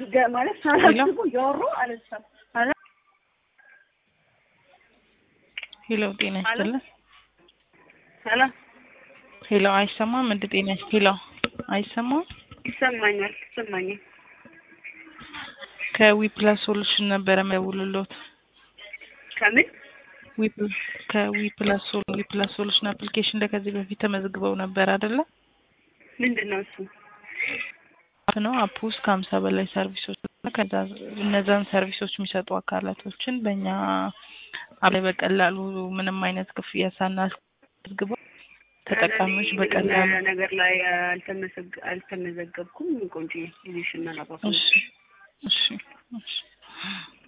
ገ- ማለት ሳላስቡ እያወሩ አነሳም። ሄሎ ጤና ይስጥልን። ሄሎ ሄሎ አይሰማም? እንደ ጤና ይስ ሄሎ አይሰማም? ይሰማኛል ይሰማኛል። ከዊፕላስ ሶሉሽን ነበረ መደውልሎት ከምን ከዊፕላስ ሶሉ ዊፕላስ ሶሉሽን አፕሊኬሽን ላይ ከዚህ በፊት ተመዝግበው ነበር አይደለ? ምንድን ነው እሱ? አፕ ነው። አፕ ውስጥ ከሀምሳ በላይ ሰርቪሶች እና ከዛ እነዛን ሰርቪሶች የሚሰጡ አካላቶችን በእኛ አፕ ላይ በቀላሉ ምንም አይነት ክፍያ ሳናስመዝግበው ተጠቃሚዎች በቀላሉ ነገር ላይ አልተመሰግ- አልተመዘገብኩም። ቆንጆ ጊዜሽና ላባፋ እሺ እሺ እሺ